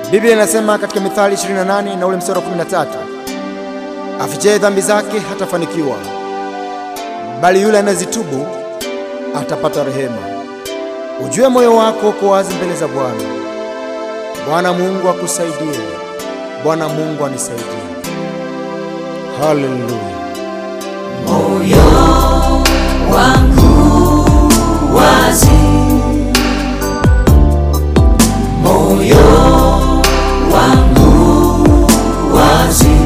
Biblia inasema katika Mithali 28 na ule mstari wa 13, afichaye dhambi zake hatafanikiwa, bali yule anayezitubu atapata rehema. Ujue moyo wako uko wazi mbele za Bwana. Bwana Mungu akusaidie. Bwana Mungu anisaidie. Haleluya. moyo wangu wazi, moyo wangu wazi,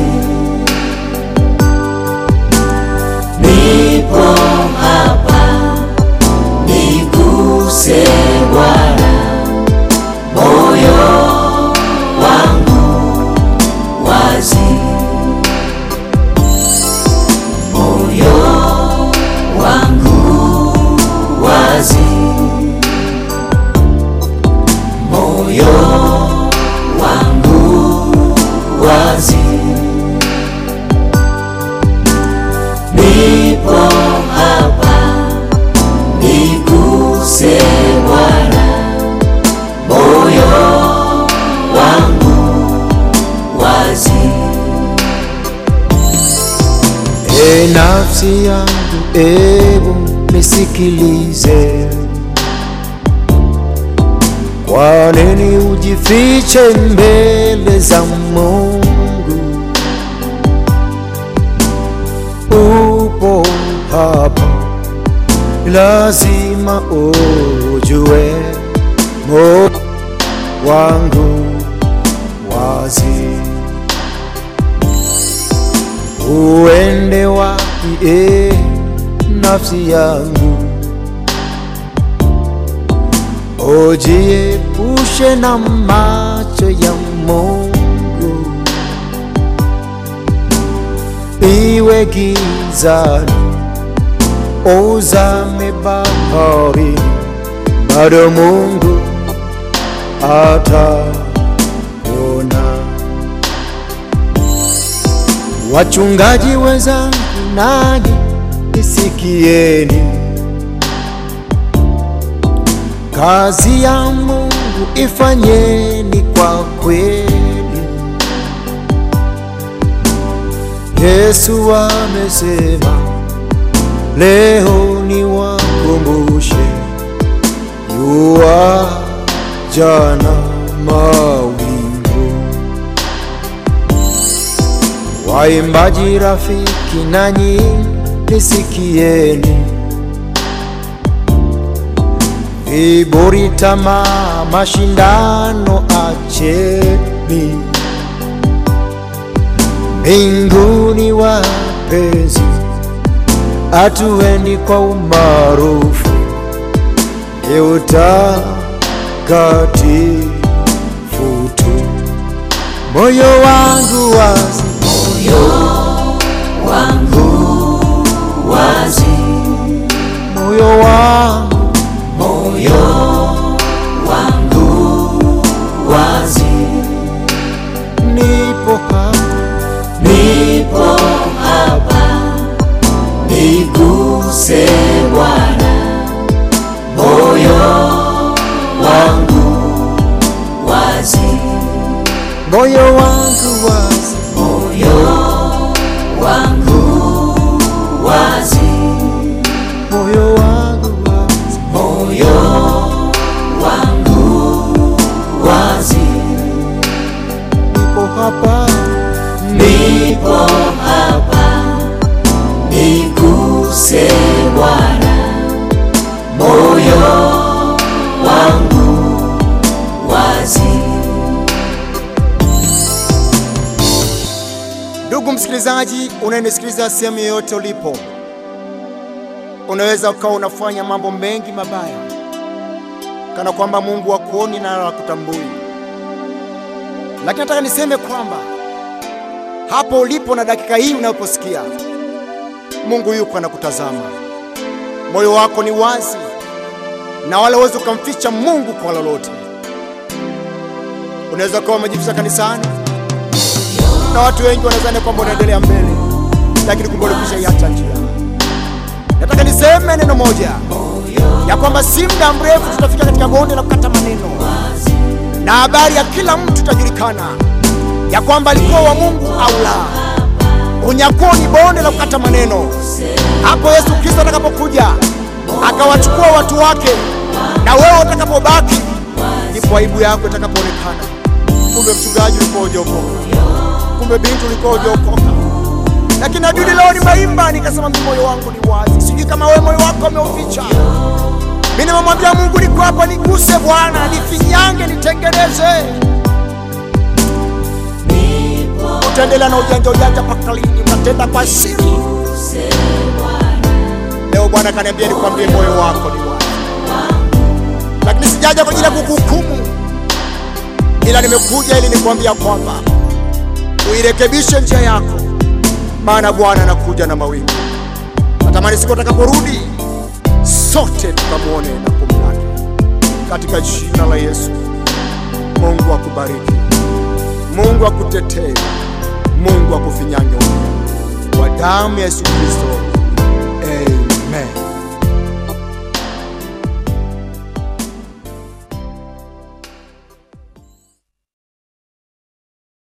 nipo hapa, niguse Bwana, moyo wangu wazi moyo wangu wazi, moyo wangu wazi, nipo hapa, niguse Bwana, moyo wangu wazi. E nafsi yangu, ebu nisikilize. Kwa nini ujifiche mbele za Mungu? Upo hapa, lazima ujue moyo wangu wazi uende wapi e nafsi yangu, ujiepushe na macho ya Mungu, iwe gizani, uzame bahari, bado Mungu ataona. Wachungaji wenzangu, nanyi nisikieni, kazi ya Mungu ifanyeni kwa kweli. Yesu amesema, leo ni wakumbushe yua jana mawingu Waimbaji rafiki, nanyi nisikieni, viburi, tamaa, mashindano acheni. Mbinguni wapenzi, hatuendi kwa umaarufu, ni utakatifu tu. Moyo wangu wazi moyo wangu wazi, moyo wangu moyo wangu wazi, nipo hapa, nipo hapa, niguse Bwana, moyo wangu wazi, moyo wangu wazi, moyo wangu wazi, moyo wangu wazi, moyo wangu wazi, nipo hapa, nipo hapa, niguse Bwana, moyo wangu wazi. Ndugu msikilizaji, unayenisikiliza sehemu yoyote ulipo, unaweza ukawa unafanya mambo mengi mabaya, kana kwamba Mungu hakuoni na hakutambui, lakini nataka niseme kwamba hapo ulipo na dakika hii unaposikia, Mungu yuko anakutazama. Moyo wako ni wazi na wala huwezi ukamficha Mungu kwa lolote. Unaweza kuwa umejificha kanisani na watu wengi wanadhani kwamba unaendelea mbele, lakini kumbe ulikwisha iacha njia. Nataka niseme neno moja ya kwamba si muda mrefu tutafika katika bonde la kukata maneno, na habari ya kila mtu itajulikana ya kwamba alikuwa wa Mungu au la. Unyakuo ni bonde la kukata maneno. Hapo Yesu Kristo atakapokuja akawachukua watu wake, na wewe utakapobaki, ndipo aibu yako itakapoonekana. Kumbe mchungaji ulikuwa hujaokoka, kumbe binti ulikuwa hujaokoka. Lakini Daudi leo nimeimba nikasema, mimi moyo wangu ni wazi, sijui kama wewe moyo wako umeuficha. Mimi nimemwambia Mungu, niko hapa, niguse Bwana, nifinyange, nitengeneze. Utaendelea na ujanja ujanja mpaka lini? Utatenda kwa siri. Leo Bwana kaniambia nikwambie, moyo wako ni wazi, lakini sijaja kwa ajili ya kukuhukumu, ila nimekuja ili nikwambia kwamba uirekebishe njia yako, maana Bwana anakuja na mawingu. Natamani siku atakaporudi sote tukamwone na kumlaki katika jina la Yesu. Mungu akubariki, Mungu akutetee, Mungu akufinyange kwa damu ya Yesu Kristo.